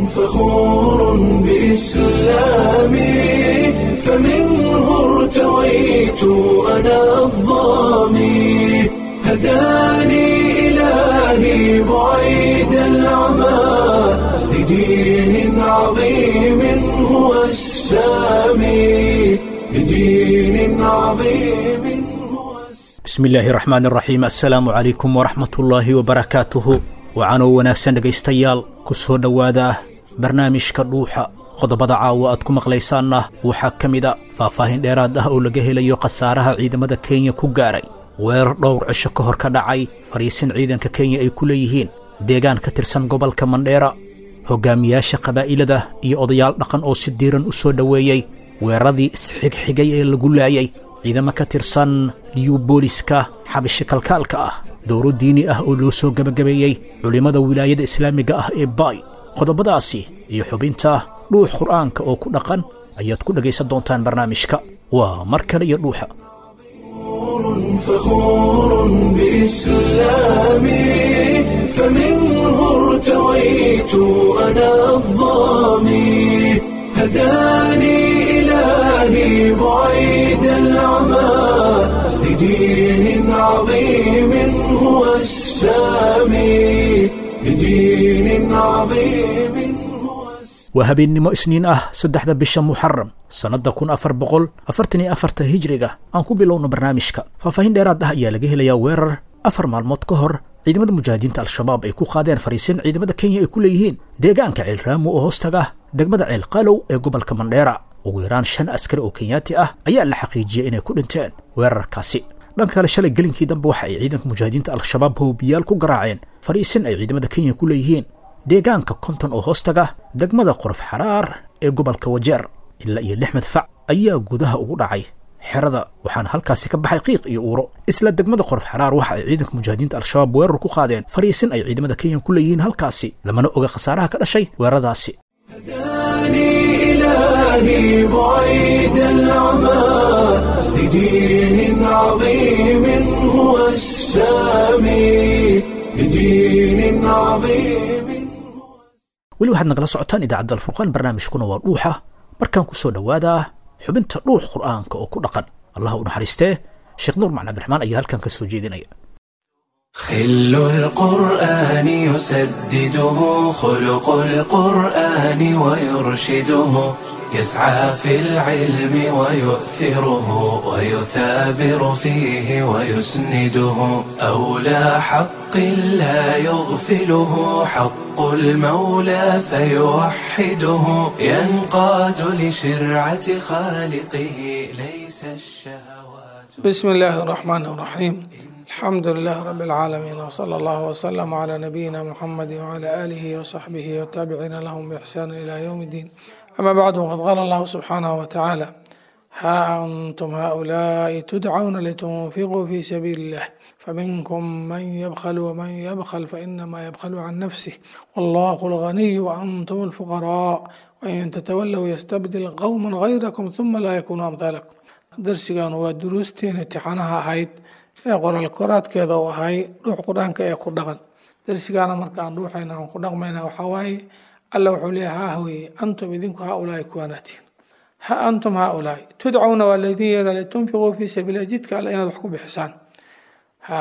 فخور بإسلامي فمنه ارتويت أنا الظامي هداني إلهي بعيد العمى لدين عظيم هو السامي لدين عظيم هو السامي bismi illaahi raxmaan raxiim assalaamu calaykum waraxmatullaahi wabarakaatuhu wacanoo wanaagsan dhegaystayaal ku soo dhowaada barnaamijka dhuuxa qodobada caawa aad ku maqlaysaanna waxaa ka mid a faahfaahin dheeraad ah oo laga helayo khasaaraha ciidamada kenya ku gaaray weerar dhowr cisho ka hor ka dhacay fadhiisin ciidanka kenya ay ku leeyihiin deegaan ka tirsan gobolka mandheera hoggaamiyaasha qabaa'ilada iyo odayaal dhaqan oo si diiran u soo dhoweeyey weeraradii isxigxigay ee lagu laayay ciidamo ka tirsan liyu booliska xabishi kalkaalka ah dowro diini ah oo loo soo gebagabeeyey culimmada wilaayada islaamiga ah ee baay qodobadaasi iyo xubinta dhuux qur'aanka oo ku dhaqan ayaad ku dhegaysan doontaan barnaamijka waa mar kale iyo dhuuxa فخور بإسلامي فمنه ارتويت أنا الظامي هداني إلهي بعيد العمى لدين عظيم هو السامي لدين عظيم هو السامي waa habeennimo isniin ah saddexda bisha muxaram sannadda kun afar boqol afartan iyo afarta hijriga aan ku bilowno barnaamijka faahfaahin dheeraad ah ayaa laga helayaa weerar afar maalmood ka hor ciidamada mujaahidiinta al-shabaab ay ku qaadeen fariisin ciidamada kenya ay ku leeyihiin deegaanka ceelraamo oo hoostaga degmada ceel qalow ee gobolka mandheera ugu yaraan shan askari oo kenyaati ah ayaa la xaqiijiyey inay ku dhinteen weerarkaasi dhanka kale shalay gelinkii dambe waxa ay ciidanka mujaahidiinta al-shabaab hoobiyaal ku garaaceen fariisin ay ciidamada kenya ku leeyihiin deegaanka konton oo hoostaga degmada qorof xaraar ee gobolka wajeer ilaa iyo lix madfac ayaa gudaha ugu dhacay xerada waxaana halkaasi ka baxay qiiq iyo uuro isla degmada qorof xaraar waxa ay ciidanka mujaahidiinta al-shabaab weerar ku qaadeen fariisin ay ciidamada kenya ku leeyihiin halkaasi lamana oga khasaaraha ka dhashay weeraradaasi هداني إلهي بعيد العمى لدين عظيم هو السامي لدين عظيم weli waxaad nagala socotaan idaacadda alfurqaan barnaamijkuna waa dhuuxa markaan ku soo dhowaadaa xubinta dhuux qur'aanka oo ku dhaqan allah u naxariistee sheekh nuur macna abdiraxmaan ayaa halkan ka soo jeedinaya خل القرآن يسدده خلق القرآن ويرشده يسعى في العلم ويؤثره ويثابر فيه ويسنده أولى حق لا يغفله حق المولى فيوحده ينقاد لشرعة خالقه ليس الشهوات بسم الله الرحمن الرحيم الحمد لله رب العالمين وصلى الله وسلم على نبينا محمد وعلى آله وصحبه والتابعين لهم بإحسان إلى يوم الدين أما بعد وقد قال الله سبحانه وتعالى ها أنتم هؤلاء تدعون لتنفقوا في سبيل الله فمنكم من يبخل ومن يبخل فإنما يبخل عن نفسه والله الغني وأنتم الفقراء وإن تتولوا يستبدل قوما غيركم ثم لا يكونوا أمثالكم درسيgan waa duruusteen imtixaanaha ahayd ee qoraal koraadkeeda uu ahay dhuux qur-aanka ee ku dhaqan darsigaana markaan dhuuxayna aan ku dhaqmayna waxaa waaye alla wuxuu leeyahay ha weeye antum idinku haa ulaahi kuwaanaatiin ha antum haa ulaahi tudcawna waa laydin yeela litunfiquu fii sabiililah jidka alle inaad wax ku bixisaan ha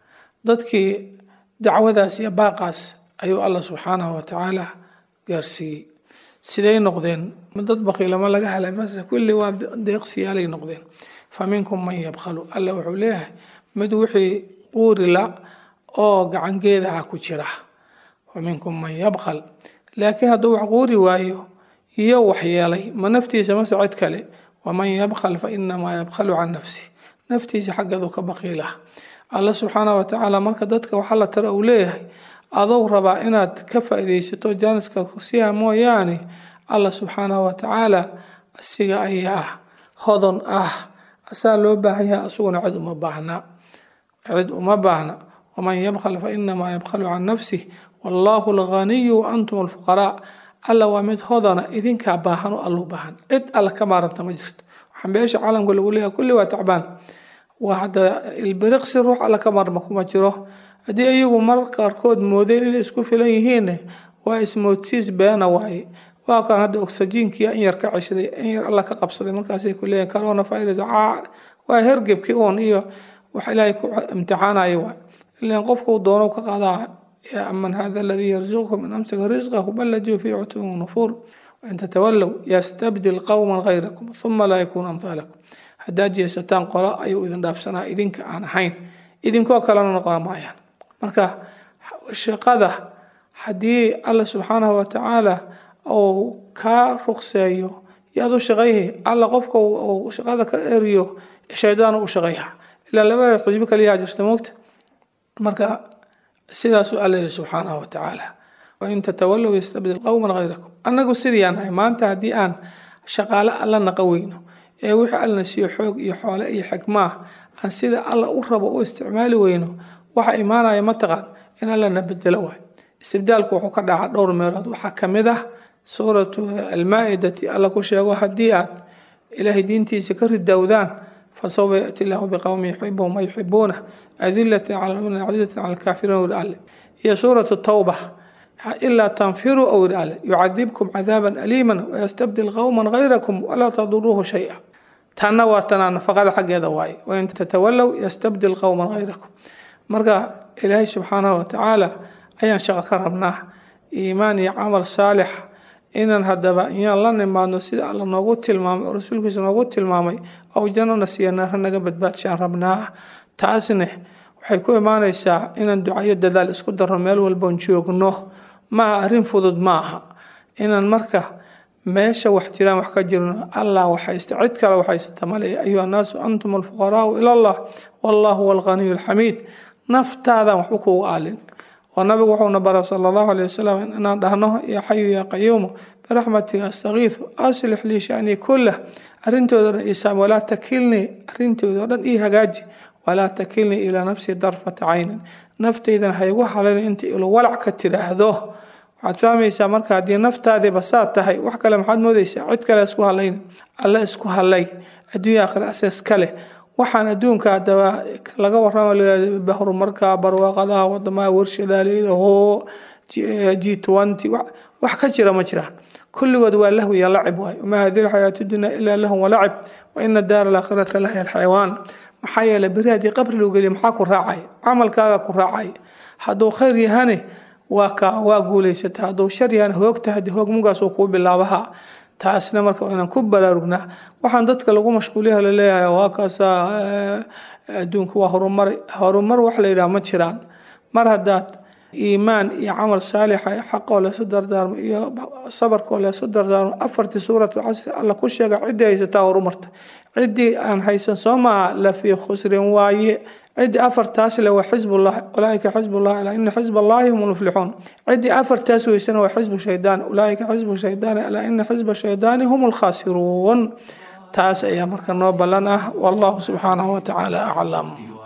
dadkii dacwadaas iyo baaqaas ayuu alla subxaanahu watacaala gaarsiiyey siday noqdeen ma dad bakiilama laga helay mase kulli waa deeqsiyaalay noqdeen fa minkum man yabkhalu alla wuxuu leeyahay mid wixii quurila oo gacangeedaha ku jira fa minkum man yabkhal laakiin hadduu wax quuri waayo iyo waxyeelay ma naftiisa mase cid kale waman yabkhal fa inamaa yabkhalu can nafsi naftiisa xaggeedu ka bakiilah alla subxaanah watacaala marka dadka waxa la tara uu leeyahay adou rabaa inaad ka faa'iidaysato jaaniska siha mooyaane alla subxaanahu watacaala asiga ayaa hodon ah asaa loo baahan yahay asuguna cid uma baahna cid uma baahna waman yabkhal fa inamaa yabkhalu can nafsih wallahu alghaniyu wa antum alfuqaraa alla waa mid hodana idinkaa baahan oo allu baahan cid alla ka maaranta ma jirto waxaan beesha caalamka lagu leeyahay kulli waa tacbaan waa hadda ilbiriqsi ruux alla ka maarma kuma jiro haddii iyagu mar qaarkood moodeen inay isku filan yihiin waa ismoodsiis beena waaye waa kan hadda oxygenkii in yar ka ceshaday in yar alla ka qabsaday markaasay ku leeyihin corona virus waa hergebkii uun iyo wax ilaahay ku imtixaanaya waay ilan qofku doono ka qaadaa yaa aman hada aladii yarzuqukum in amsaka risqahu bal lajuu fii cutuwin nufuur wain tatawallow yastabdil qowman gayrakum uma laa yakuunu amhaalakum haddaad jeesataan qolo ayuu idin dhaafsanaa idinka aan ahayn idinkoo kalena noqon maayaan marka shaqada haddii alla subxaanahu watacaala uu kaa ruqseeyo yaad u shaqayhay alla qofka uu shaqada ka eriyo shaydaan u shaqeeya ilaa labada xisbi kaliyaa jirta moogta marka sidaasuu alla yihi subxaanahu watacaala wain tatawallow yastabdil qowman gayrakum annagu sidii aan nahay maanta haddii aan shaqaale alla naqa weyno ee wixii allana siiyo xoog iyo xoole iyo xikmaah aan sida alla u rabo u isticmaali weyno waxa imaanaya mataqaan in allana bedelo waay istibdaalku wuxuu ka dhaca dhowr meelood waxaa kamid ah suuratu almaa-idati alla ku sheego haddii aad ilaahay diintiisa ka ridowdaan fasawfa yaati llahu biqowmi yuxibuhum wa yuxibuuna adilatin cala lmuminiin cazizatin cala alkaafiriin wiri alle iyo suuratu tawba ilaa tanfiruu ow yiri alle yucadibkum cadaaban aliiman wayastabdil qowman gayrakum walaa taduruuhu shay-a tanna waa tanaa nafaqada xaggeeda waaye wain tatawallow yastabdil qowman gayrakum marka ilaahay subxaanahu watacaala ayaan shaqo ka rabnaa iimaan iyo camal saalix inaan haddaba iyaan la nimaadno sida alla noogu tilmaamay oo rasuulkiisa noogu tilmaamay ou jannana siiya naara naga badbaadshaan rabnaa taasne waxay ku imaanaysaa inaan ducayo dadaal isku darno meel walboon joogno maaha arrin fudud ma aha inaan marka meesha wax jiraan wax ka jirno allah waxaysta cid kale waxaysata male ayuha annaasu antum alfuqaraau ila allah wallahu huwa alghaniyu alxamiid naftaadan waxba kuugu aalin oo nabigu wuxuuna bara sala allahu aleyh wasalam inaan dhahno yaa xayu yaa qayuumu biraxmatiga astakiisu aslix lii shanii kullah arrintooda dhan isaam walaa takilnii arrintooda o dhan ii hagaaji walaa takilnii ilaa nafsii darfata caynin naftaydan haygu halayn inta ilo walac ka tiraahdo waxaad fahmaysaa marka haddii naftaadiiba saa tahay wax kale maxaad moodaysaa cid kale isku halayn alle isku halay adduunya akhira asees kale waxaan adduunka hadaba laga warama horumarka barwaaqadaha wadamaha warshadaaleeda hoo g twenty wax ka jira ma jiraan kulligood waa lahwi iyo lacib waay wamaa hadihi lxayaatu dunya ilaa lahum walacib wa ina daara alaakhirata lahiya alxayawaan maxaa yeelay beri haddii qabri loo geliyo maxaa ku raacay camalkaaga ku raacay hadduu khayr yahane waa ka waa guulaysata hadduu shar yahane hoogta haddii hoog mugaas uu kuu bilaabaha taasna marka inaan ku baraarugnaa waxaan dadka lagu mashquuliyaha laleeyahay waa kaasa adduunka waa horumar horumar wax la yidhaha ma jiraan mar haddaad iimaan iyo camal saalixa xaqoo leesu dardaarmo iyo sabarkoo leesu dardaarmo afartii suuratu casri alla ku sheega ciddii haysataa horumarta ciddii aan haysan soo maaha la fii khusrin waaye ciddii afartaas le waa xizbullah ulaaika xizbullah alaa ina xizb allahi hum lmuflixuun ciddii afartaas weysana waa xizbu shaydaan ulaaika xizbu shaydaani alaa ina xizba shaydaani hum lkhaasiruun taas ayaa marka noo ballan ah wallahu subxaanahu watacaala aclam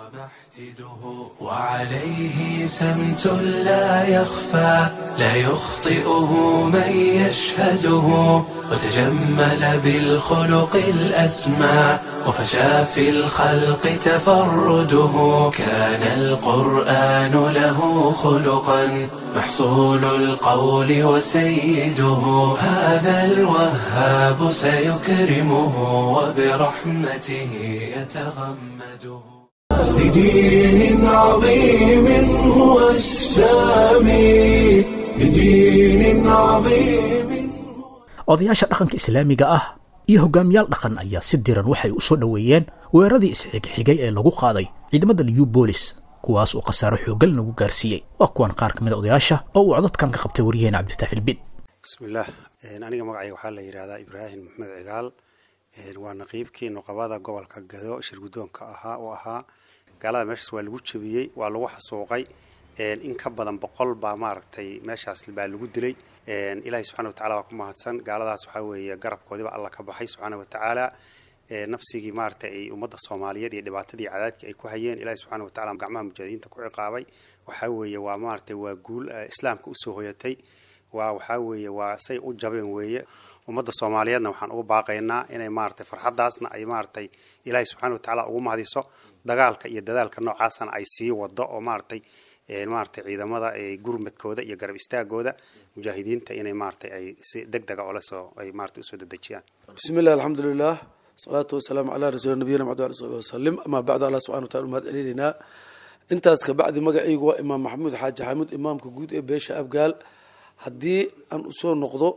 وعليه سمت لا يخفى لا يخطئه من يشهده وتجمل بالخلق الأسمى وفشى في الخلق تفرده كان القرآن له خلقا محصول القول وسيده هذا الوهاب سيكرمه وبرحمته يتغمده بدين عظيم هو السامي بدين عظيم odayaasha dhaqanka islaamiga ah iyo hogaamiyaal dhaqan ayaa si diran waxay u soo dhoweeyeen weeraradii isxigxigay ee lagu qaaday ciidamada new bolis kuwaas oo khasaaro xoogan lagu gaarsiiyey waa kuwan qaar ka mid a odayaasha oo uu codadkan ka qabtay waryaheena cabdifatax filbin bismillaah aniga magacayga waxaa la yidhahdaa ibraahim maxmed cigaal waa naqiibkii nuqabada gobolka gado shirgudoonka ahaa oo ahaa gaalada meeshaas waa lagu jebiyey waa lagu xasuuqay in ka badan boqol baa maaragtay meeshaas baa lagu dilay ilaahay subxana watacala waa ku mahadsan gaaladaas waxaa weeye garabkoodiba alla ka baxay subxaana watacaala nafsigii maaragtay ay ummadda soomaaliyeed iyo dhibaatadii cadaadkii ay ku hayeen ilahay subxana watacala gacmaha mujaahidiinta ku ciqaabay waxaa weeye waa maaragtay waa guul islaamka usoo hoyatay waa waxaa weeye waa say u jabeen weeye ummadda soomaaliyeedna waxaan ugu baaqaynaa inay maaragtay farxaddaasna ay maaragtay ilaahay subxana watacaala ugu mahadiso dagaalka iyo dadaalka noocaasana ay sii wado oo maaragtay maaragtay ciidamada gurmadkooda iyo garab istaagooda mujaahidiinta inay maaragtay ay si deg dega oola soo ay maaragtay usoo dedejiyaan bismi illah alxamdulilah salaatu wasalaamu calaa rasuuli nabiyina maxamed ali sabi wasalim amaa bacdu allah subxana watala umahad celinaynaa intaas kabacdi magacaygu waa imaam maxamuud xaaji xamuud imaamka guud ee beesha abgaal haddii aan usoo noqdo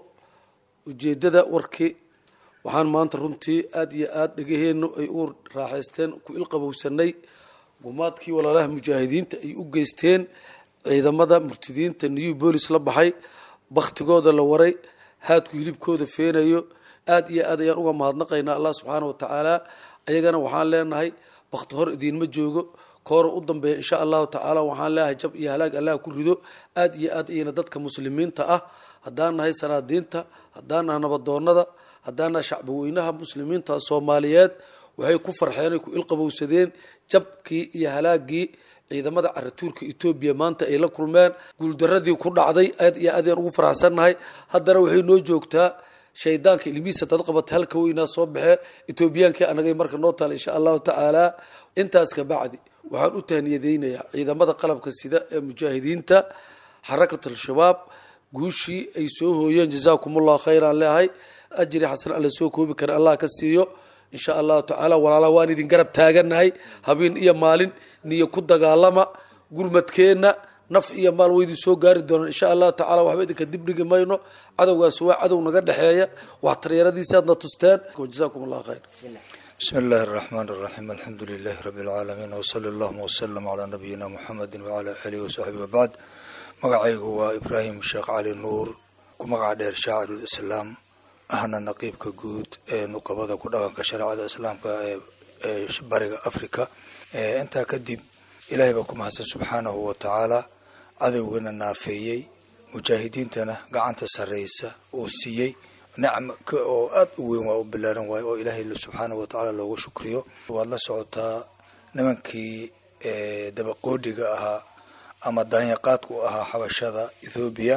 ujeedada warkii waxaan maanta runtii aada iyo aada dhegaheennu ay u raaxaysteen ku ilqabowsanay gumaadkii walaalaha mujaahidiinta ay u geysteen ciidamada murtidiinta new bolis la baxay baktigooda la waray haadku hilibkooda feenayo aada iyo aad ayaan uga mahadnaqaynaa allah subxaana wa tacaala ayagana waxaan leenahay bakti hor idiinma joogo koora u dambeeya insha allahu tacaala waxaan leeyahay jab iyo halaag allah ku rido aada iyo aad ayayna dadka muslimiinta ah haddaan nahay sanaadiinta haddaan nahay nabadoonada haddaan nahay shacbaweynaha muslimiinta soomaaliyeed waxay ku farxeen ay ku ilqabowsadeen jabkii iyo halaagii ciidamada caratuurka etoobiya maanta ay la kulmeen guuldaradii ku dhacday aad iyo aad ayaan ugu faraxsannahay haddana waxay noo joogtaa shaydaanka ilmihiisa dad qabata halka weynaa soo baxee etoobiyaankii anagay marka noo taala insha allahu tacaala intaas kabacdi waxaan u tahniyadeynayaa ciidamada qalabka sida ee mujaahidiinta xarakat al-shabaab guushii ay soo hooyeen jazaakumullahu khayran leehay ajri xasan alla soo koobi kara allah ka siiyo insha allahu tacaala walaalaha waan idin garab taaganahay habeen iyo maalin niyo ku dagaalama gurmadkeenna naf iyo maal way idin soo gaari doonaan insha allahu tacala waxba idinka dib dhigi mayno cadowgaas waa cadow naga dhexeeya wax taryaradiisaadna tusteen jazakum allah khayr بسم الله الرحمن الرحيم الحمد لله رب العالمين وصلى اللهم وسلم على نبينا محمد وعلى آله وصحبه وبعد magacaygu waa ibraahim sheekh cali nuur ku magaca dheer shaacirul islaam ahna naqiibka guud ee nuqabada ku dhaqanka shareecada islaamka ee bariga africa intaa kadib ilaahay baa ku mahadsan subxaanahu wa tacaala cadowgana naafeeyey mujaahidiintana gacanta sarreysa uu siiyey nicma oo aada u weyn waa u bilaaran waayo oo ilaahay subxaanahu watacaala loogu shukriyo waad la socotaa nimankii dabaqoodhiga ahaa ama daanyaqaadku ahaa xabashada ethoobiya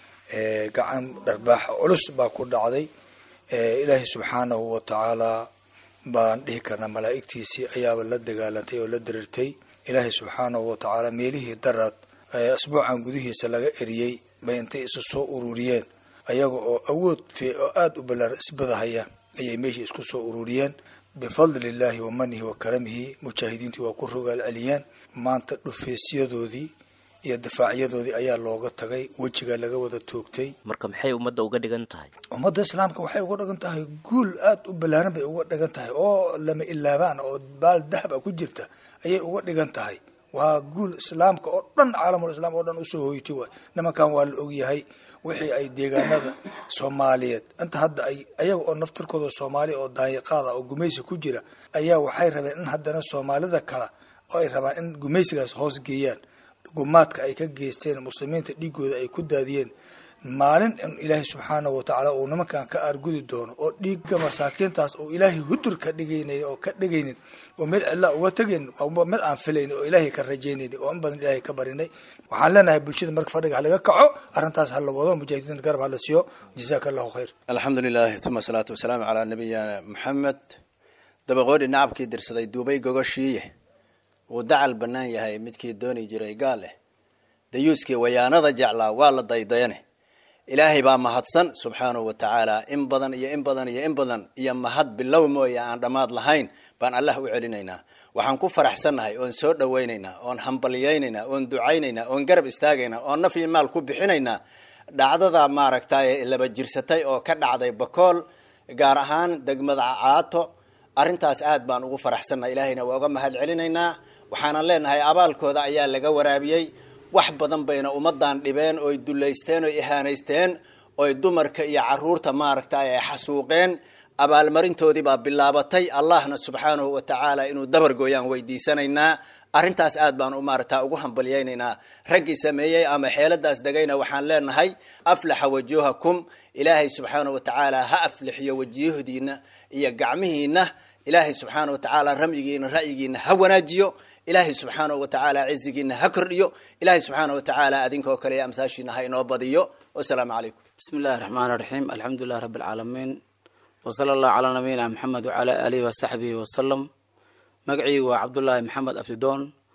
gacan dharbaax culus baa ku dhacday ilaahay subxaanahu wa tacaalaa baan dhihi karnaa malaa'igtiisii ayaaba la dagaalantay oo la dirirtay ilaahay subxaanahu wa tacaala meelihii daraad asbuucan gudihiisa laga eriyey bay intay isu soo ururiyeen ayaga oo awood oo aada u ballaaran isbadahaya ayay meeshii isku soo ururiyeen bifadli illaahi wa manihi wa karamihi mujaahidiintii waa ku rogaal celiyeen maanta dhufeesyadoodii iyo difaacyadoodii ayaa looga tagay wejiga laga wada toogtay marka maxay ummadda uga dhigan tahay ummadda islaamka waxay uga dhigan tahay guul aada u ballaaran bay uga dhigan tahay oo lama ilaabaan oo baal dahab a ku jirta ayay uga dhigan tahay waa guul islaamka oo dhan caalamul islaam oo dhan usoo hoytay waay nimankan waa la ogyahay wixii ay deegaanada soomaaliyeed inta hadda ay ayaga oo naftirkooda soomaaliya oo daanyaqaada oo gumaysi ku jira ayaa waxay rabeen in haddana soomaalida kale oo ay rabaan in gumaysigaas hoos geeyaan gumaadka ay ka geysteen muslimiinta dhiigooda ay ku daadiyeen maalin in ilaahay subxaanahu watacaala uu nimankan ka aargudi doono oo dhiigga masaakiintaas oo ilaahay hudur ka dhigaynay oo ka dhigaynin oo meel cidlaa uga tegaynin waa mid aan filaynin oo ilaahay ka rajaynaynin oo in badan ilaahay ka barinay waxaan leenahay bulshada marka fadhiga halaga kaco arrintaas hala wado mujaahidiinta garab hala siiyo jazaaka allahu khayr alxamdu lilahi uma asalaatu wasalaamu calaa nabiyina maxamed dabaqoodhi nacabkii dirsaday duubay gogoshiiye wuu dacal bannaan yahay midkii dooni jiray gaal eh dayuuskii wayaanada jeclaa waa la daydayane ilaahay baa mahadsan subxaanahu wa tacaala in badan iyo in badan iyo in badan iyo mahad bilow mooye aan dhammaad lahayn baan allah u celinaynaa waxaan ku faraxsannahay oon soo dhawaynaynaa oon hambalyaynaynaa oon ducaynaynaa oon garab istaagaynaa oon naf iyo maal ku bixinaynaa dhacdada maaragtay laba jirsatay oo ka dhacday bakool gaar ahaan degmada caato arrintaas aad baan ugu faraxsannahay ilaahayna waa uga mahad celinaynaa waxaanan leenahay abaalkooda ayaa laga waraabiyey wax badan bayna ummadan dhibeen oy dulaysteen oy ihaanaysteen oy dumarka iyo caruurta maaragtay ay xasuuqeen abaalmarintoodii baa bilaabatay allahna subxaanahu wa tacaala inuu dabargooyaan weydiisanaynaa arrintaas aad baan maaragta ugu hambalyaynaynaa raggii sameeyey ama xeeladaas degayna waxaan leenahay aflaxa wajuhakum ilaahay subxaanahu wa tacaala ha aflixiyo wajiyahdiina iyo gacmihiina ilaahay subxaanahu wa tacaala ramyigiina ra'yigiina ha wanaajiyo ilaahay subxaanahu wa tacaala cizigiina ha kordhiyo ilaahay subxaanahu wa tacaala adinkoo kale iyo amsaashiina ha inoo badiyo wasalaamu calaykum bismi illahi raxmaan raxiim alxamdu lilah rabbi alcaalamiin wasala allahu calaa nabiyina maxamed wacalaa aalihi wasaxbihi wasalam magaciygu waa cabdullaahi maxamed abdidoon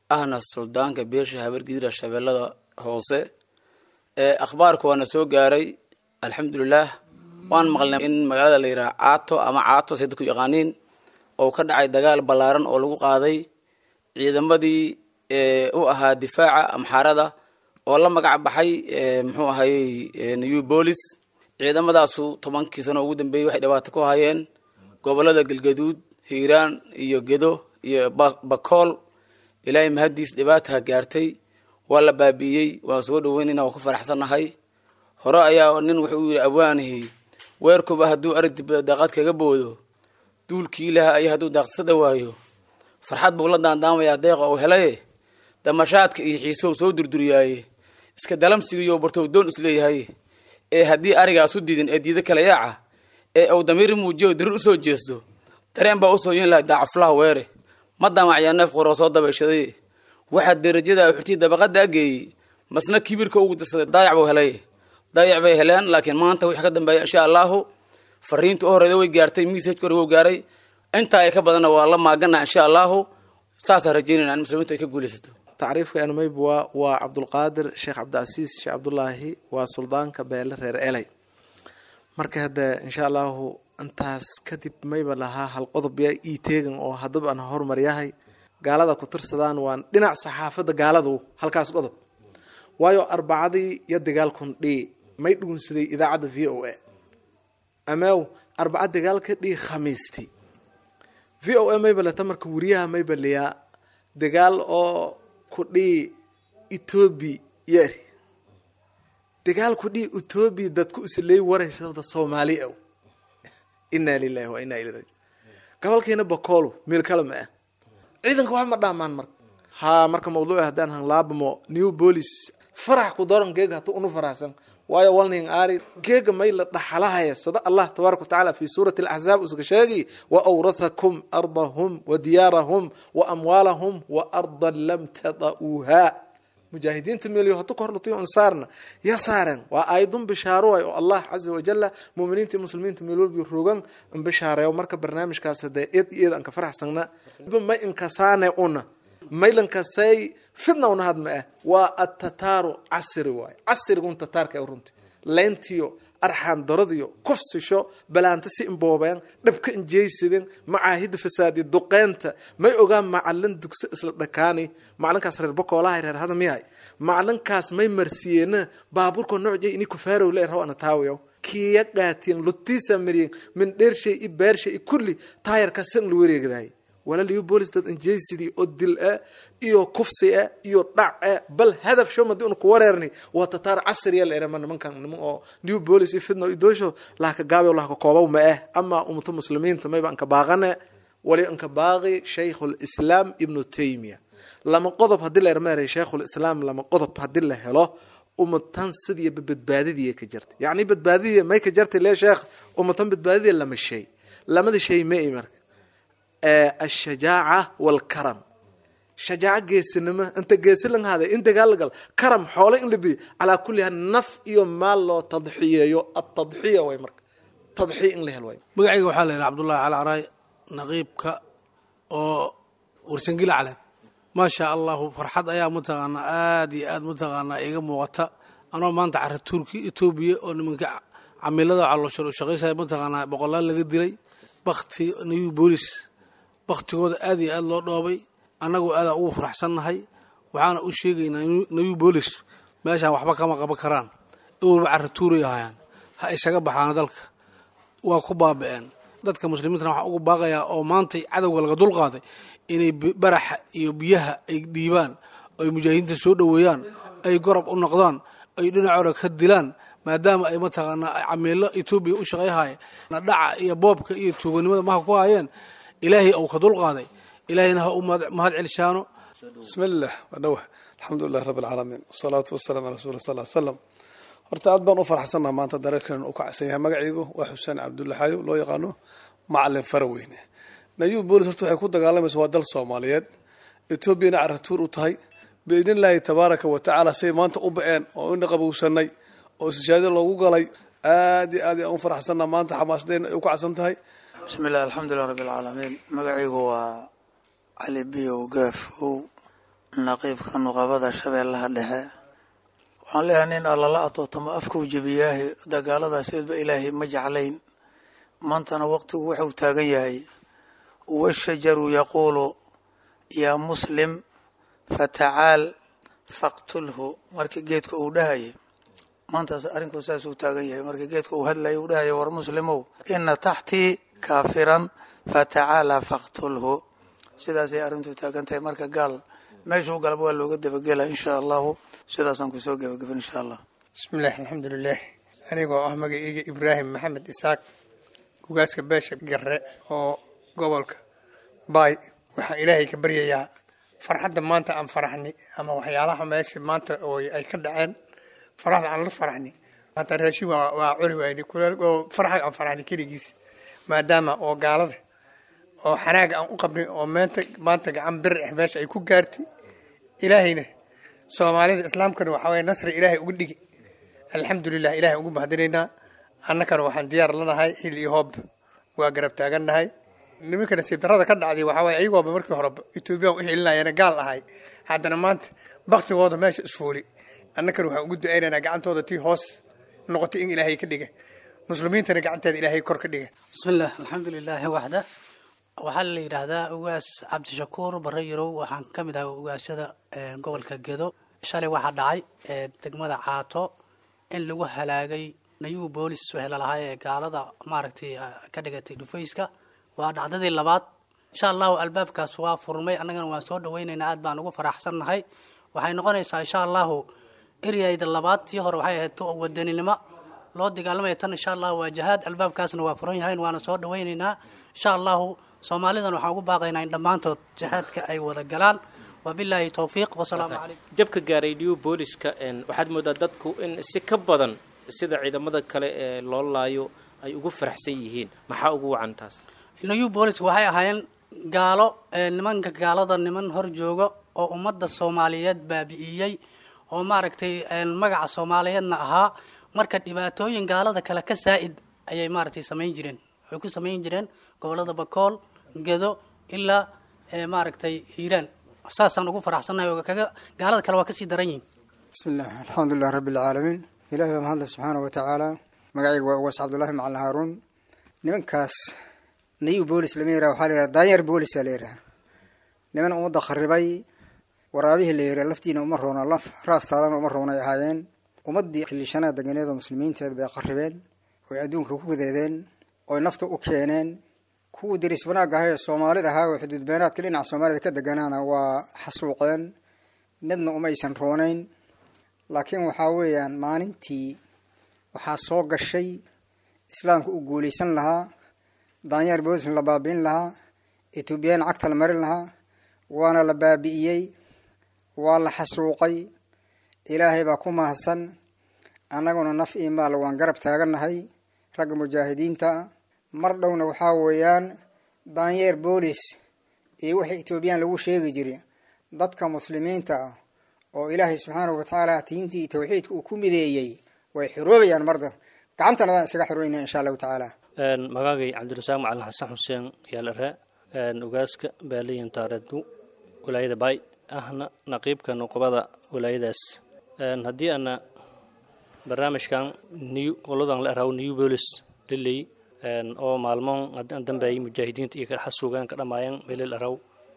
ahna suldaanka beesha habargidira shabeellada hoose ee akhbaarka waana soo gaaray alxamdulilaah waan maqlnay in magaalada la yidhaha caato ama caato say dadku yaqaaniin oo ka dhacay dagaal ballaaran oo lagu qaaday ciidamadii u ahaa difaaca amxaarada oo la magac baxay muxuu ahayey new bolis ciidamadaasu tobankii sano ugu dambeeyey waxay dhibaato ku hayeen gobolada galgaduud hiiraan iyo gedo iyo bakool ilaahay mahaddiis dhibaataha gaartay waa la baabi'iyey waan soo dhaweynayna waan ku faraxsannahay hore ayaa nin wuxuu yidhi abwaanihi weerkuba hadduu aragti daaqad kaga boodo duulkii ilaha ayo hadduu daaqsada waayo farxad buu la daandaamayaa deeqa uu helaye damashaadka iyo xiisow soo durduriyaaye iska dalamsigiiyo bartow doon isleeyahay ee haddii arigaasu didin ee diida kala yaaca ee uu damiir muujiyo dirir usoo jeesto dareen baa usoo yin lahay daacuflaha weere ma damacyaa neef qoroo soo dabayshaday waxaa derajada uxurtii dabaqada ageeyey masna kibirka ugu dirsaday daayac buu helay daayac bay heleen laakiin maanta wixii ka dambeeya insha allahu fariinta u horeeda way gaartay messajka hore wuu gaaray intaa ay ka badanna waa la maagana insha allahu saasaan rajeynayna in muslimiintu ay ka guulaysato tacriifka anmayb waa waa cabdulqaadir sheekh cabdicasiis sheekh cabdulaahi waa suldaanka beele reer eley marka hadda insha allahu intaas kadib mayba lahaa hal qodob yaa ii teegan oo haddaba aan hormaryahay gaalada ku tirsadaan waan dhinac saxaafadda gaaladu halkaas qodob waayo arbacadii iyo dagaalkun dhii may dhugunsaday idaacadda v o a amew arbaca dagaalka dhii khamiisti v o a mayba leta marka weriyaha mayba liyaa dagaal oo ku dhii etoobi yeri dagaal ku dhii etoobi dadku isleey waraysada soomaali aw inaa lilahi wa inaa ilay raji gobolkeena bakoolo meel kale ma ah ciidanka wax ma dhaamaan marka haa marka mawduuca haddaan hanlaabamo new bolis farax ku daran geega hatu unu faraxsan waayo walning aari geega may la dhaxalahaya sada allah tabaaraka watacaala fi suurati alaxzaab usuga sheegi wa awrathakum ardahum wa diyaarahum wa amwaalahum wa ardan lam tada'uuha mujaahidiinta meelyo hatu kahor lutiyo ansaarna ya saaren waa aayadun bishaaro way oo allah caza wajalla muuminiinta muslimiinta meel walbi rogan in bishaareeyo marka barnaamijkaas hadee eed iyo eed aan ka faraxsagna may inkasaane una maylankasay fidna una had ma ah waa atataaru casri waaye casrigun tataarka ay runti leyntiyo arxaan daradiyo kufsisho balaanta si imboobeen dhabka injeysidin macaahida fasaadi duqeynta may ogaan macalin dugso isla dhakaani macalinkaas reer bakoolaha reer hada miyahay macalinkaas may marsiyeena baaburka noocjay ini kufaarow le raw ana taawiyo kiya qaatiyen lutiisa mariyen min dheershay i beershay i kulli taayarka san la wareegdahay walaaliyo boolis dad injeysidii oo dil ah iyo kufsi ah iyo dhac ah bal hadaf sho madi una ku wareerni waa tataar casriya la erama nimankan niman oo new bolis iyo fidna iyo doosho lahka gaabi lahka koobaw ma ah ama ummata muslimiinta mayba anka baaqane wali anka baaqi shaykhul islaam ibnu taymiya lama qodob haddii la ermeeray shaykhul islaam lama qodob haddii la helo ummatan sidii badbaadidii ka jirta yacni badbaadidii may ka jirtay lee sheekh ummatan badbaadidii lama shay lamada shay ma i marka ashajaaca walkaram shajaaco geesinimo inta geesi lang haaday in dagaal la gal karam xoole in la biyo calaa kulli hal naf iyo maal loo tadxiyeeyo atadxiya way marka tadxiya in la hel way magacayga waxaa la yidhaha cabdullahi cali caraay naqiibka oo warsangila caleed maasha allahu farxad ayaa mataqaanaa aada iyo aad mataqaanaa iga muuqata anoo maanta cara turki etoobiya oo nimanka camilada calooshar shaqaysaya mataqaanaa boqolaal laga dilay bakti new bolis baktigooda aad iyo aad loo dhoobay annagoo aadaan ugu faraxsannahay waxaana u sheegaynaa new bolis meeshaan waxba kama qaban karaan iwalba cara tuuray ahayaan ha isaga baxaana dalka waa ku baaba'een dadka muslimiintana waxaan ugu baaqayaa oo maantay cadowga laga dulqaaday inay baraxa iyo biyaha ay dhiibaan ay mujaahidiinta soo dhoweeyaan ay gorob u noqdaan ay dhinacooda ka dilaan maadaama ay mataqaanaa camiilo etoobiya u shaqayhaya dhaca iyo boobka iyo tuuganimada maha ku hayeen ilaahay ou ka dulqaaday ilaahayna ha u mahad celishaano bismillaah waa dhowah alxamdulilah rabbi alcaalamiin wasalaatu wasalaam ala rasuuli sal l slam horta aad baan u faraxsannaha maanta dareerkan u kacsan yahay magacaygu waa xuseen cabdulla xayo loo yaqaano macalin faraweyne nayu boolis horta waxay ku dagaalamaysa waa dal soomaaliyeed etoobiyana caratuur u tahay biidnillaahi tabaaraka wa tacaala say maanta u ba-een oo ina qabowsanay oo istishaado loogu galay aad iyo aad aan u faraxsannaha maanta xamaasadeen ay u kacsan tahay bismi illah alxamdulilah rabbi alcaalamiin magacaygu waa cali biyow gaafow naqiibka nuqabada shabeellaha dhexe waxaan leeyahay nin allala atootamo afkuu jebiyaahi dagaaladaasba ilaahay ma jeclayn maantana waqtigu wuxuu taagan yahay washajaru yaquulu yaa muslim fatacaal faqtulhu marka geedka uu dhahaya maantaas arrinku saasuu taagan yahay marka geedka uu hadlaya uu dhahaya war muslimow ina taxtii kaafiran fatacaala faqtulhu sidaasay arrintu taagan tahay marka gaal meeshuu galaba waa looga dabagela insha allahu sidaasaan kusoo gebageben insha allah bismillahi alxamdulilah anigoo ah magaceyga ibraahim maxamed isaaq ugaaska beesha gare oo gobolka baay waxaan ilaahay ka baryayaa farxadda maanta aan faraxni ama waxyaalaha meesha maanta oo ay ka dhaceen faraxda aan la faraxni maanta raashin waa waa cuni wayni kuleel oo farxa aan faraxni keligiis maadaama oo gaalada oo xanaaga aan u qabnay oo meenta maanta gacan bir ah meesha ay ku gaartay ilaahayna soomaalida islaamkana waxaa waye nasri ilaahay uga dhigi alxamdulilah ilahay ugu mahadinaynaa annakana waxaan diyaar lanahay xil iyo hoob waa garab taagannahay nimanka nasiib darrada ka dhacday waxaa waye ayagooba markii horeba etoobiyaan u xilinayana gaal ahay haddana maanta baktigooda meesha isfuuli annakana waxaan ugu ducaynaynaa gacantooda tii hoos noqotay in ilaahay ka dhiga muslimiintana gacanteeda ilaahay kor ka dhiga bismillaah alxamdulilaahi waxda waxaa la yidhaahdaa ugaas cabdishakuur bare yarow waxaan ka mid ahaa ugaasyada gobolka gedo shalay waxaa dhacay degmada caato in lagu halaagay nayuu boolis wehela lahaa ee gaalada maaragtay ka dhigatay dhufayska waa dhacdadii labaad insha allahu albaabkaas waa furmay annagana waan soo dhaweynaynaa aad baan ugu faraxsannahay waxay noqonaysaa insha allahu eryayda labaad tii hore waxay ahayd wadaninimo loo dagaalamaya tan insha allahu waa jahaad albaabkaasna waa furan yahayn waana soo dhaweynaynaa insha allahu soomaalidan waxaan ugu baaqaynaa in dhammaantood jihaadka ay wada galaan wabilaahi towfiiq wasalaamu calaykum jabka gaaray new booliska waxaad moodaa dadku in si ka badan sida ciidamada kale ee loo laayo ay ugu faraxsan yihiin maxaa ugu wacan taas new booliska waxay ahaayeen gaalo nimanka gaalada niman hor jooga oo ummadda soomaaliyeed baabi'iyey oo maaragtay magaca soomaaliyeedna ahaa marka dhibaatooyin gaalada kale ka saa'id ayay maaragtay samayn jireen waxay ku samayn jireen gobolada bakool gedo ilaa maaragtay hiiraan saasaan ugu faraxsannahay oo kaga gaalada kale waa kasii daran yihin bismillaah alxamdulilah rabbi alcaalamiin ilahi baa mahadle subxaana wa tacaala magacayga waa uwaas cabdullahi macalin haaruun nimankaas nayu boolis lama yiraha waxaa la yiraha daanyeer boolisa la yiraha niman ummadda kharibay waraabihii la yiraha laftiina uma roona laf raas taalana uma roonay ahaayeen ummaddii xilishanaha deganeed oo muslimiinteed bay qarribeen oy adduunka ku gudeedeen oy nafta u keeneen kuwii diris wanaagga ahaa ee soomaalida ahaa oo xuduudbeenaadka dhinaca soomaalida ka deganaana waa xasuuqeen midna umaysan roonayn laakiin waxaa weeyaan maalintii waxaa soo gashay islaamka u guulaysan lahaa daanyeer boolisna la baabi'in lahaa etoobiyaan cagta la marin lahaa waana la baabi'iyey waa la xasuuqay ilaahay baa ku mahadsan annaguna naf iyo maal waan garab taagannahay ragga mujaahidiinta mar dhowna waxaa weeyaan daanyeer boolis iyo wixii etoobiyaan lagu sheegi jiray dadka muslimiinta ah oo ilaahay subxaanahu watacaala tiintii iyo tawxiidka uu ku mideeyey way xiroobayaan marda gacantana daan isaga xirooynaa insha allahu tacaala magaagay cabdirasaaq macalin xasan xuseen yaalare ugaaska baaliyan taareedu wilaayada baay ahna naqiibka nuqubada wilaayadaas haddii ana barnaamijkan new qoladan la araw new bolis liley oo maalmoon dambeeyay mujaahidiinta iyo xasuugaan ka dhammaayeen melil araw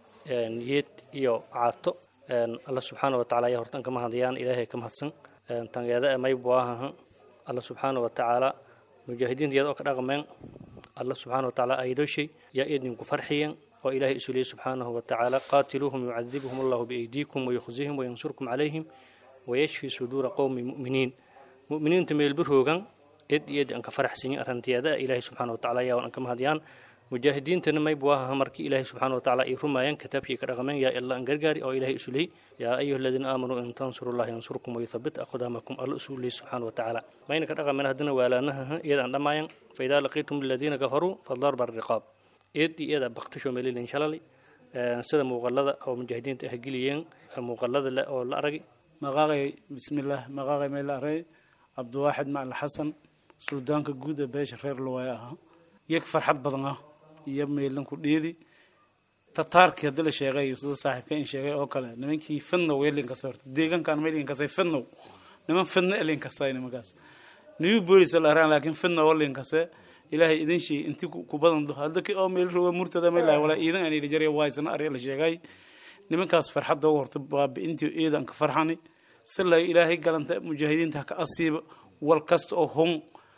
yeed iyo caato alla subxaana wa tacala ayaa hortan ka mahadayaan ilaahay ka mahadsan tangeeda ee maybu ahaha alla subxaana wa tacaala mujaahidiinta iyada oo ka dhaqmeen alla subxaana wa tacaala aydoshay yaa idinku farxiyeen oo ilaahay isu leeyay subxaanahu wa tacaala qaatiluuhum yucadibuhum allahu biaydiikum wayukhzihim wayansurkum calayhim wayashfi suduura qowmi mu'miniin mu'miniinta meelbaroogan id iyo id aan ka faraxsanyin arrinteeda ilaahay subxaana wa tacala ayaa aan ka mahadiyaan mujaahidiintana maybu ahaha markii ilaahay subxaana wa tacaala ay rumaayeen kitaabkii ka dhaqmeen yaa illa aan gargaari oo ilaahay isu leey yaa ayuha aladiina aamanuu in tansurullaha yansurkum wayuthabit aqdaamakum alla isu leey subxaana wa tacaala mayna ka dhaqameen haddana waalaanaha iyada aan dhamaayan faidaa laqiitum aladiina kafaruu fadarba riqaab id iyo iyada baktisho melilin shalali sida muuqalada oo mujaahidiinta ah geliyeen muuqalada le oo la aragay maqaaqay bismillaah maqaaqay meel arey cabdiwaaxid macalin xasan suldaanka guud ee beesha reer luwaay ahaa yag farxad badan ah iyo meelanku dhiidi tataarkii haddii la sheegay sida saaxiibka in sheegay oo kale nimankii fidnow ee linkasa horta deegaankan may linkasay fidnow niman fidno ee linkasay nimankaas new bolis la araan laakiin fidnow oo linkase ilaahay idin sheey inti ku badan hadda ki oo meel roga murtada may lahay walaa iidan aan ila jaray waysana ari la sheegay nimankaas farxadda ugu horta baabi'intii iidan ka farxani si la ilaahay galanta mujaahidiinta ka asiiba wal kasta oo hun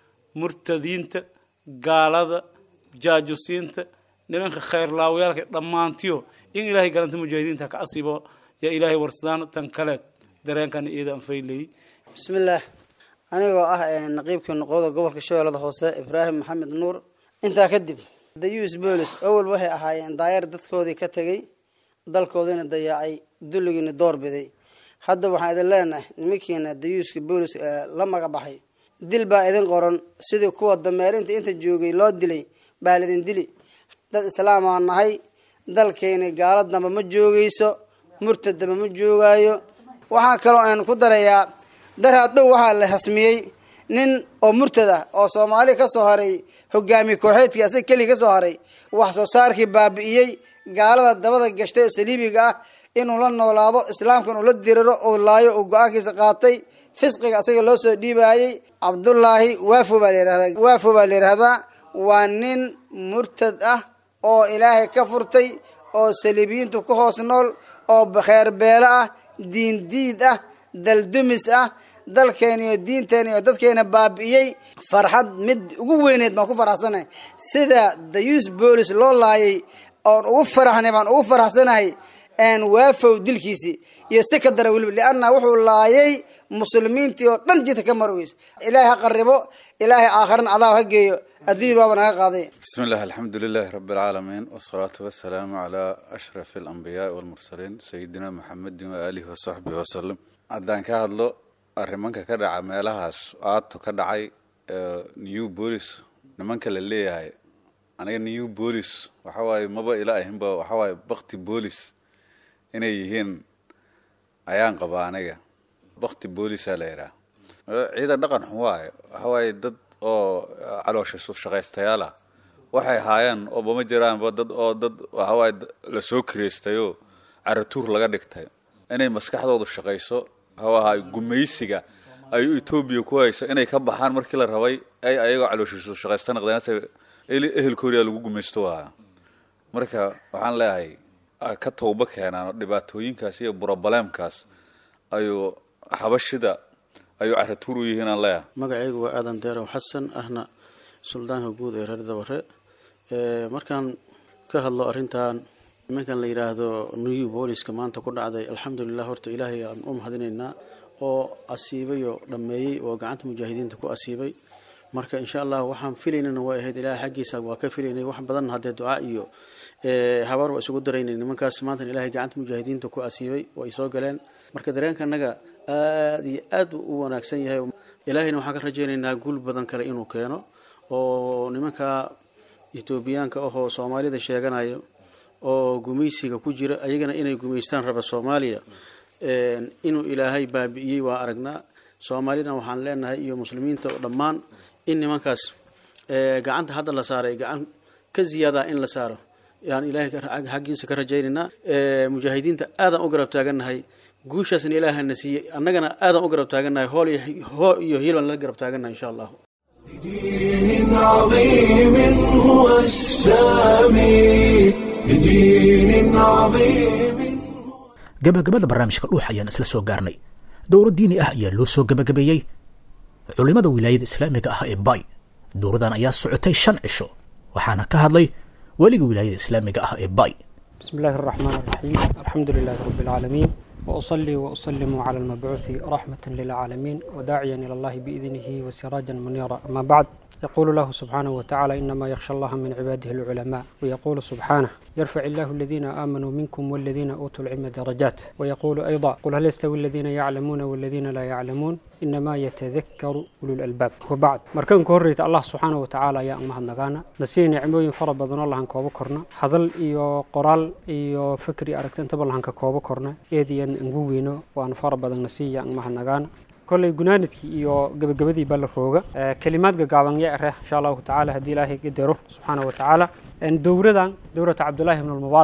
murtadiinta gaalada jaajusiinta nimanka khayrlaawayaalka dhammaantiyo in ilaahay galanta mujaahidiinta ka asiibo yaa ilaahay warsadaan tan kaleed dareenkana iidan faylay bismillaah anigoo ah naqiibkii noqoda gobolka shabeellada hoose ibraahim maxamed nuur intaa kadib dayuus boolis awal waxay ahaayeen daayar dadkoodii ka tegey dalkoodiina dayaacay dulligiina door biday hadda waxaan idin leenahay nimankiina dayuuska boolis la magabaxay dil baa idin qoran sidii kuwa dameerinta inta joogay loo dilay baa laidin dili dad islaamaa nahay dalkeeni gaalo damba ma joogayso murtad damba ma joogaayo waxaa kaloo aan ku darayaa daraad dhow waxaa la hasmiyey nin oo murtad ah oo soomaali ka soo haray hogaamiye kooxeedkii asaga keliya ka soo haray wax soo saarkii baabi'iyey gaalada dabada gashtay oo saliibiga ah inuu la noolaado islaamkan uu la diriro uu laayo uu go-aankiisa qaatay fisqiga asaga loo soo dhiibaayey cabdullaahi waafo baa la yihahdaa waafo baa la yidhahdaa waa nin murtad ah oo ilaahay ka furtay oo saliibiyiintu ku hoos nool oo kheer beelo ah diin diid ah daldumis ah dalkeena iyo diinteena iyo dadkeena baabi'iyey farxad mid ugu weyneed baan ku faraxsanahay sida dayuus boolis loo laayay oon ugu faraxnay baan ugu faraxsanahay waafow dilkiisii iyo si ka dara weliba lianna wuxuu laayay muslimiintii oo dhan jidka ka marweys ilaahay ha qaribo ilaahay aakharana cadaab ha geeyo adduun baaba naga qaaday بسم الله الحمد لله رب العالمين والصلاة والسلام على أشرف الأنبياء والمرسلين سيدنا محمد وآله وصحبه وسلم haddaan ka hadlo arrimanka ka dhaca meelahaas aato ka dhacay new bolis nimanka la leeyahay aniga new bolis waxa waaye maba ila ahinba waxa waaye bakti bolis inay yihiin ayaan qabaa aniga bakti boolisaa la yidhaha ciidan dhaqan xun waaye waxa waaye dad oo caloosha shaqaystayaal ah waxay haayeen ooba ma jiraanba dad oo dad waxa waaye lasoo kireystayoo caratuur laga dhigtay inay maskaxdoodu shaqayso hawaha gumaysiga ay etoobiya ku hayso inay ka baxaan markii la rabay ay ayagoo calooshiisu shaqaysta noqdeen ehelkooriyaa lagu gumaysto waa marka waxaan leeyahay ka tawba keenaan dhibaatooyinkaas iyo burobaleemkaas ayuu xabashida ayuu caratuur u yihiin aan leeyahay magacaygu waa aadan deerow xasan ahna suldaanka guud ee reer dabare markaan ka hadlo arrintan nimankan la yidhaahdo new booliska maanta ku dhacday alxamdulilah horta ilaahay aan u mahadinaynaa oo asiibay oo dhammeeyey oo gacanta mujaahidiinta ku asiibay marka insha allah waxaan filaynana way ahayd ilaahay xaggiisa waa ka filaynay wax badan haddee ducaa iyo habaar waa isugu daraynay nimankaas maanta ilaahay gacanta mujaahidiinta ku asiibay way soo galeen marka dareenka annaga aad iyo aad u wanaagsan yahay ilaahayna waxaan ka rajaynaynaa guul badan kale inuu keeno oo nimanka etoobiyaanka ahoo soomaalida sheeganayo oo gumaysiga ku jira ayagana inay gumaystaan raba soomaaliya inuu ilaahay baabi'iyey waa aragnaa soomaalina waxaan leenahay iyo muslimiinta dhammaan in nimankaas gacanta hadda la saaray gacan ka ziyaada in la saaro yaan ilaahay xaggiisa ka rajaynaynaa mujaahidiinta aadaan u garab taagannahay guushaasna ilaahana siiyey annagana aadaan u garab taagannahay hool hoo iyo hiilbaan la garab taagannahay insha allahu بدين عظيم هو السامي بدين عظيم gabagabada barnaamijka dhuux ayaan isla soo gaarnay dowlad diini ah ayaa loo soo gabagabeeyey culimmada wilaayada islaamiga ah ee bay dowladan ayaa socotay shan cisho waxaana ka hadlay weliga wilaayada islaamiga ah ee bay بسم الله الرحمن الرحيم الحمد لله رب العالمين وأصلي وأسلم على المبعوث رحمة للعالمين وداعيا إلى الله بإذنه وسراجا منيرا أما بعد يقول الله سبحانه وتعالى إنما يخشى الله من عباده العلماء ويقول سبحانه يرفع الله الذين آمنوا منكم والذين أوتوا العلم درجات ويقول أيضا قل هل يستوي الذين يعلمون والذين لا يعلمون إنما يتذكر أولو الألباب وبعد مركان كوريت الله سبحانه وتعالى يا أمها النغانا نسي نعموين فرا بدن الله هنكوبو كورنا هذل إيو قرال إيو فكري أركتن تبال هنكا كوبو كورنا إيديان نغوينو وأن فرا بدن نسي يا أمها النغانا kolley gunaanadkii iyo gabagabadii baa la rooga kelimaad gagaaban ya ereh insha allahu tacaala haddii ilaahay qadaro subxaana wa tacaala dowradan dowrata cabdullaahi ibn almubaarak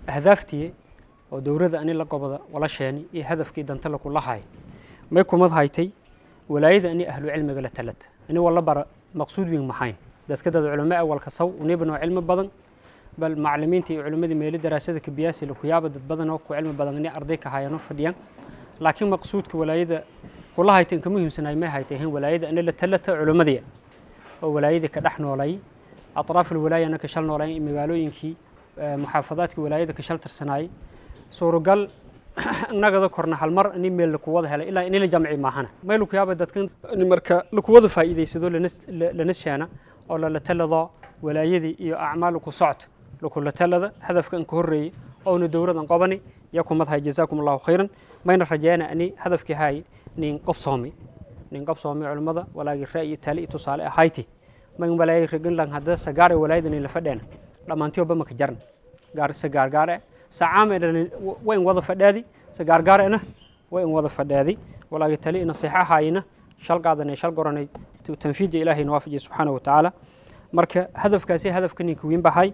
ahdaaftii oo dowladda ani la gobada wala sheeni iyo hadafkii danta lakula hay may kumad haytay walaayada ani ahlu cilmiga la talata ani wala bara maqsuud weyn maxayn dadka dad culamo awalka saw unibnoo cilmi badan bal macalimiinta iyo culimadii meeli daraasada kabiyaasi lakuyaaba dad badan oo ku cilmi badan ini arday ka hayano fadhiyaan laakiin maqsuudka walaayada kula hayta inka muhiimsanaay may haytay ahayn walaayada ani la talata culimadii oo walaayadii ka dhex noolay atraaf alwalaayana ka shal noolayn magaalooyinkii muxaafadaadkii walaayada ka shal tirsanaayay suuragal nagada korna hal mar ini meel lakuwada helay ilaa ini la jamci maahana may lakuyaaba dadkan marka lakuwada faa'iidaysado lana sheena oo lala talado walaayadii iyo acmaal ku socto lakula talada hadafka an ka horreeyey oona dowladan qabani ya kumad hay jazaakum allahu khayran mayna rajeena ani hadafkii hay nin qobsoomi nin qobsoomi culimmada walaagi ra'yi tali tusaale ahayti man walaayay reginlan hadda sagaare walaayada nin la fadheena dhammaantii oba maka jaran gaar se gaargaare sacaame wa in wada fadhaadi se gaargaarena wa in wada fadhaadi walaagi tali nasiixa hayna shal qaadanay shal goranay tanfiija ilaahay nawaafajiya subxaana wa tacaala marka hadafkaasi hadafka ninka weyn bahay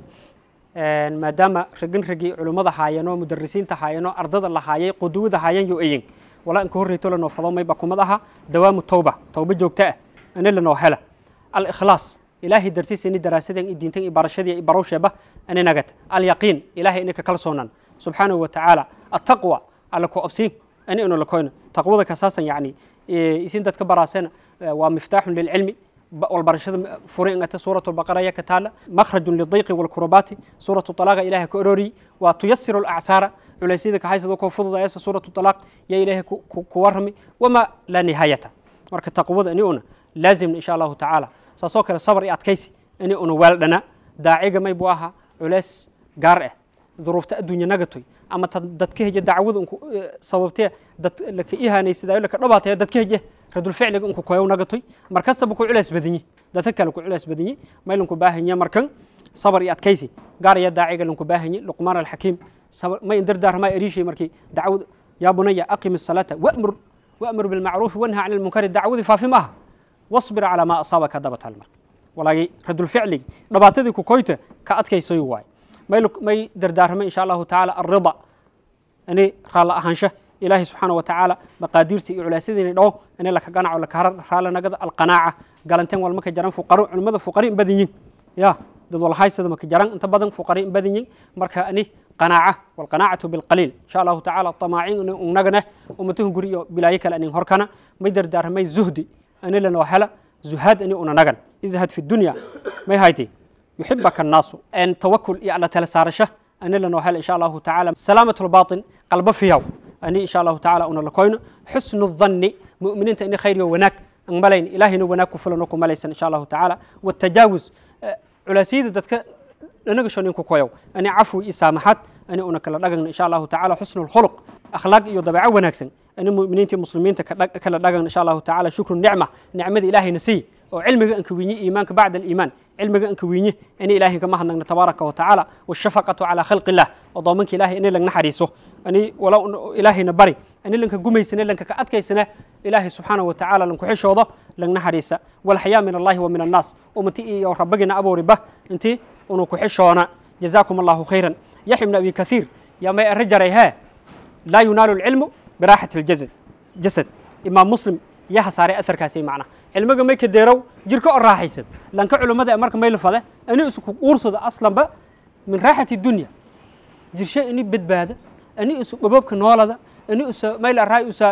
maadaama ragin ragii culimmada haayeenoo mudarisiinta haayeenoo ardada la haayay quduwada haayeen yo eyin walaa inka horreyto lanoo fado mayba kumad aha dawaamu tawba tawba joogta ah ani lanoo hela alikhlaas ilaahay dartiisa ini daraasadan i diintan i barashadii i barowsheeba ani nagat alyaqiin ilaahay ini ka kalsoonan subxaanahu wa tacaala attaqwa alla ku obsiin ani inu lakoyna taqwada kasaasan yacni isin dadka baraasena waa miftaaxun lilcilmi والبرشة فرين أنت سورة البقرة يا كتالة مخرج للضيق والكربات سورة الطلاق إله كأروري وتيسر الأعسار على سيدك حيث ذوك فضل يا سورة الطلاق يا إله كورمي وما لا نهاية مرك تقوض أني أنا لازم إن شاء الله تعالى سأسوك الصبر أتكيسي أني أنا والدنا داعية ما يبواها علاس قارئ ظروف الدنيا نقطي أما دتكه دعوة صوبتها دت لك إيها نيسي دايو لك رباطها دتكه radul ficliga inku koyow nagatoy mar kastaba ku culays badinye dadka kale ku culays badinye may lanku baahanya markan sabar iyo adkaysi gaar iyo daaciga lanku baahanye luqmaan alxakiim may indardaarmaa eriishay markii dacwad yaa bunaya aqim الsalaata wamur wamur bilmacruufi wanha can lmunkari dacwadii faafi maaha wasbir calaa maa asaabaka dabatal marka walaagi radul ficligi dhabaatadii ku koyta ka adkaysayo waay may dardaarmay insha allahu tacaala alrida ani raalla ahaansha ilaahay subxaana wa tacaala maqaadiirta iyo culaasyadiina dhawo in laka ganaco laka raalanagada alqanaaca galanteen walma ka jaran fuqaro culimmada fuqari in badan yihin ya dad walhaysada maka jaran inta badan fuqari in badan yihin marka ani qanaaca walqanaacatu bilqaliil insha allahu tacaala tamaacin unagana ummatuhu guri iyo bilaayo kale anin horkana may dardaarmay zuhdi ani lanoo hela zuhaad ani una nagan izhad fi dunya may hayti yuxibaka annaasu en tawakul iyo alla tala saarasha ani lanoo hela insha allahu tacaala salaamat lbaatin qalba fiyaw ani insha allahu tacaala una lakoyno xusnu dhanni mu'miniinta ini khayr iyo wanaag an malayn ilaahayna wanaag ku fulano ku malaysan insha allahu tacaala watajaawuz culaasiyada dadka dhanaga shoninku koyow ani cafwi iyo saamaxaad ani una kala dhagagna insha allahu tacaala xusnu lkhuluq akhlaaq iyo dabeeco wanaagsan ani mu'miniinta muslimiinta kala dhagagna insha allahu tacaala shukru nicma nicmada ilaahayna siiy oo cilmiga anka wiinye iimaanka bacda aliimaan cilmiga anka wiinye ini ilaahay kama hadnagna tabaaraka wa tacaala washafaqatu calaa khalqi illah odoomanka ilahay ini lagna xariiso ani wala ilaahayna bari ani lanka gumaysane lanka ka adkaysane ilaahay subxaanahu wa tacaala lanku xishoodo lagna xariisa walxayaa min allahi wa min annaas ummati iyo rabbagina abooriba intii unu ku xishoona jazaakum allahu khayran yaxya ibn abi kathiir yaa may arri jaray hee laa yunaalu lcilmu biraaxati ljasad jasad imaam muslim yaa hasaaray aharkaasi macna cilmiga may ka deerow jirka oo raaxaysan lanka culummada ee marka may lafade ani isku uursado aslanba min raaxati dunya jirshe ini badbaada ani isu dhaboobka noolada ani isa mayl arraay isa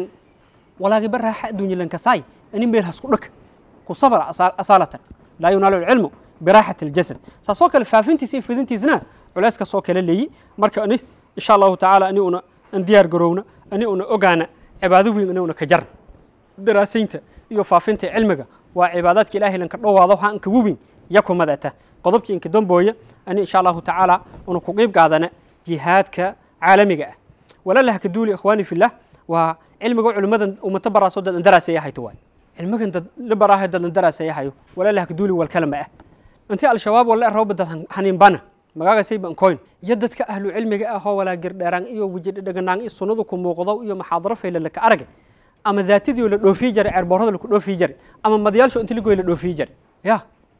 walaagiba raaxa addunya lankasaay ani meel hasku dhaka ku sabra asaalatan laa yunaalu lcilmu biraaxati aljasad saasoo kale faafintiisa iyo fidintiisna culeys kasoo kale leeyi marka ani insha allahu tacaala ani una an diyaar garowna ani una ogaana cibaado weyn ani una ka jarna daraasaynta iyo faafinta cilmiga waa cibaadaadka ilahay lanka dhowaado waxaa anka wubin yakumadata qodobkii inka dambooya ani insha allahu tacaala una ku qiib qaadana jihaadka caalamiga ah walalaha ka duuli ikhwaani fillah waa cilmiga culimmadan ummata baraaso dad andaraaseeya hayto waay cilmigan dad la baraahay dad andaraaseeya hayo walalaha ka duuli walkalama ah intii al-shabaab wala rooba dad haniinbana magaagasay bankoyn iyo dadka ahlu cilmiga ah oo walaa girdheeraan iyo wejidhaganaan iyo sunnadu ku muuqdo iyo maxaadaro fayla laka aragay ama daatadii la dhoofiyi jaray ceerboorada laku dhoofiyi jaray ama madayaalsho inti lagoy la dhoofiyi jaray ya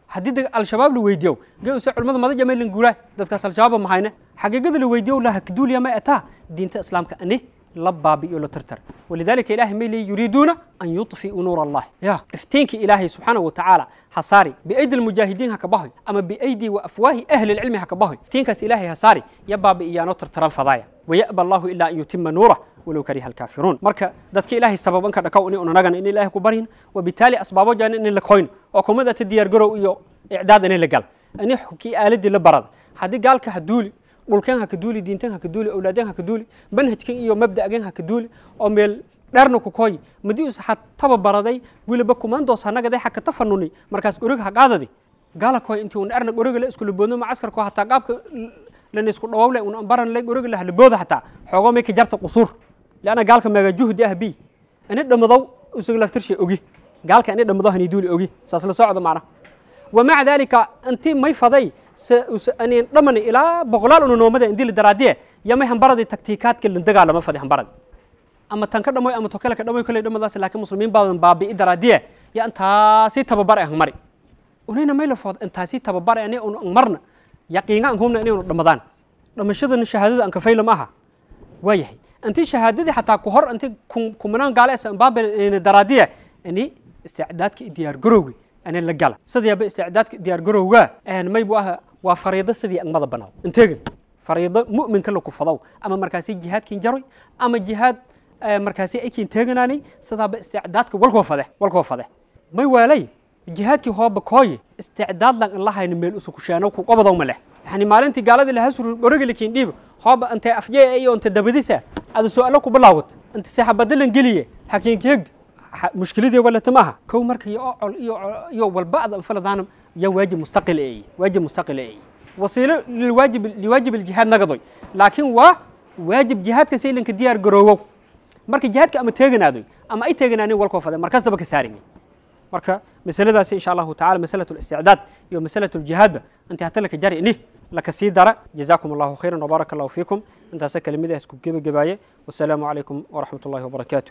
haddii dag al-shabaab la weydiiyo geuse culimmada madaja maylan guuraa dadkaas al-shabaaba mahayne xaqiiqada la weydiiyo laha kaduuliya ma etaa diinta islaamka ani la baabi'iyo la tirtir walidaalika ilahay may leeyi yuriiduuna an yudfi'uu nuur allahi ya iftiinka ilaahay subxaanahu watacaala hasaari biaydi almujaahidiin ha ka bahoy ama biaydi wa afwaahi ahli lcilmi ha ka bahoy iftiinkaas ilaahay hasaari ya baabi'iyaanoo tirtiran fadaaya waya'ba allahu ilaa an yutima nuurah walow kariha alkaafiruun marka dadka ilaahay sababanka dhakaw ini unanagan in ilaahay ku baryin wabitaali asbaabo jaan in la koyn oo kumada ta diyaar garow iyo icdaad in la gal ani kii aaladii la barada haddii gaalka ha duuli dhulkeen ha ka duuli diinteen ha ka duuli awlaadeen ha ka duuli manhajken iyo mabda'gen ha ka duuli oo meel dherna ku koy madii us ha taba baraday wiliba kumandoos hanagaday ha ka tafanuni markaas gorig ha qaadadi gaala koy intii un dherna goriga la iskula boodno macaskarko hataa qaabka lana isku dhawawle un baran le goriga la halabooda hataa xoogoo may ka jarta qusuur لأن قالك ما جهد أهبي أنا دمضو وسجل افترش أوجي قالك أنا دمضو هني دولي أوجي سأصل صعد معنا ومع ذلك أنت ما يفضي س... س... أني ضمن إلى بغلال إنه نومده عندي الدرادية يا ما هم برد التكتيكات كل انتقال لما فدي هم برد أما تنكر دموي أما توكلك دموي كل دم ذاس لكن مسلمين بعض باب الدرادية يا أنت سي تببر هم مري ونحن ما يلفظ أنت سي تببر يعني مرنا يقينا هم أني رمضان لما شذن الشهادة أنك فيل معها ويهي انت شهادتي حتى كهر انت كمنان قال اسم باب دراديه اني استعدادك ديار جروغي انا لا قال سدي استعدادك ديار جروغا ان ما يبوها وفريضه سدي ان مدى بناو انت فريضه مؤمن كله كفضو اما مركزي جهاد كين جروي اما جهاد مركزي اي كين تغناني سدا استعدادك والكو فده والكو فده ما يوالي جهادك هو بكوي استعداد لان الله هين ميل اسو كشانو كو قبضو مله يعني maalintii gaaladii la hasur goriga lakiin dhiib hooba intay afjee iyo inta dabadisa ada su'aalo ku bilaawad inta saxabadalan geliye hakiin keegd mushkiladii wala tamaha kow marka iyo ocol iyo iyo walba'da faladaan ya waajib mustaqil ay waajib mustaqil ay wasiilo lilwaajib liwaajib aljihaad nagadoy laakiin waa waajib jihaadka saylanka diyaar garoowow marka jihaadka ama teeganaadoy ama ay teeganaanin walkoo faday markastaba ka saarin marka masaladaasi insha allahu tacala masalatu listicdaad iyo masalatu ljihaadba inta hata laka jari ini laka sii dara jazaakum allahu khayran wbaaraka allahu fiikum intaasa kelimadaas ku gebagabaaye wasalaamu calaykum waraxmat ullahi wabarakaatuh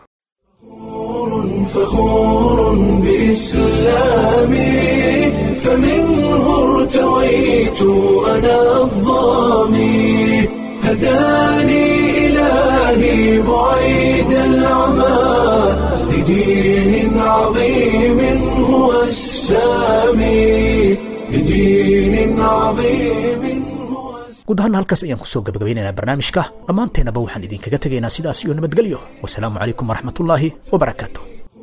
فخور بإسلامي فمنه ارتويت أنا الظامي هداني إلهي بعيد العمى لدين عظيم هو السامي لدين عظيم guud ahaan halkaas ayaan kusoo gabagabaynaynaa barnaamijka dhammaanteennaba waxaan idinkaga tegaynaa sidaas iyo nabadgelyo wasalaamu calaykum waraxmatullaahi wabarakaatu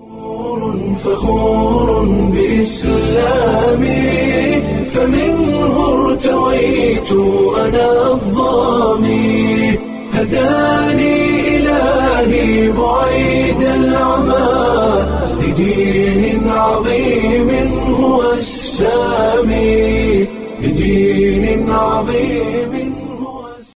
فخور بإسلامي فمنه ارتويت أنا الظامي هداني إلهي بعيد العمى لدين عظيم هو السامي لدين عظيم